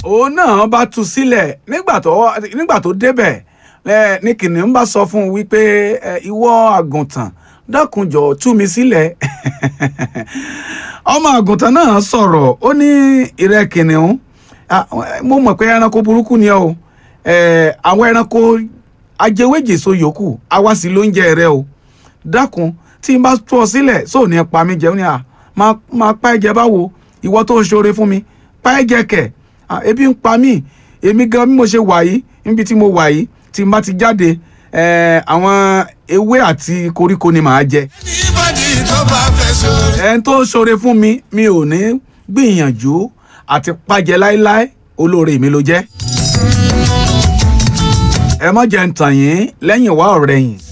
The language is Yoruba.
òun náà bá tú sílẹ̀ nígbà tó nígbà tó débẹ̀ ẹ, ní kìnìún bá sọ fún un wípé ẹ, ìwọ àgùntàn dákunjọ tú mi sílẹ̀ ọmọ àgùntàn náà sọ̀rọ̀ ó ní ìrẹ́ kìnìún ah, mo mọ̀ pé ẹranko burúkú ni ọ́ o ẹ, àwọn ẹranko ajẹwéjèso yòókù àwa sì ló ń jẹ rẹ o dákun tí n bá tú ọ sílẹ̀ sóò ní pa mí jẹun ni à máa máa pa ẹ̀jẹ̀ báwo ìwọ tó ń ṣoore fún mi pa ẹ̀jẹ̀ kẹ̀ Ah, ebi ń pa mí èmi gan bí mo ṣe wà yìí níbi tí mo wà yìí tí n bá ti jáde eh, àwọn ewé àti koríko ni màá jẹ anybody tó bá fẹ́ sórí. ẹni tó ṣoore fún mi mi ò ní gbìyànjú àti pàjẹ láéláé olóore mi ló jẹ́ ẹ má jẹ́ ń tàn yín lẹ́yìn wá ọ̀rẹ́yìn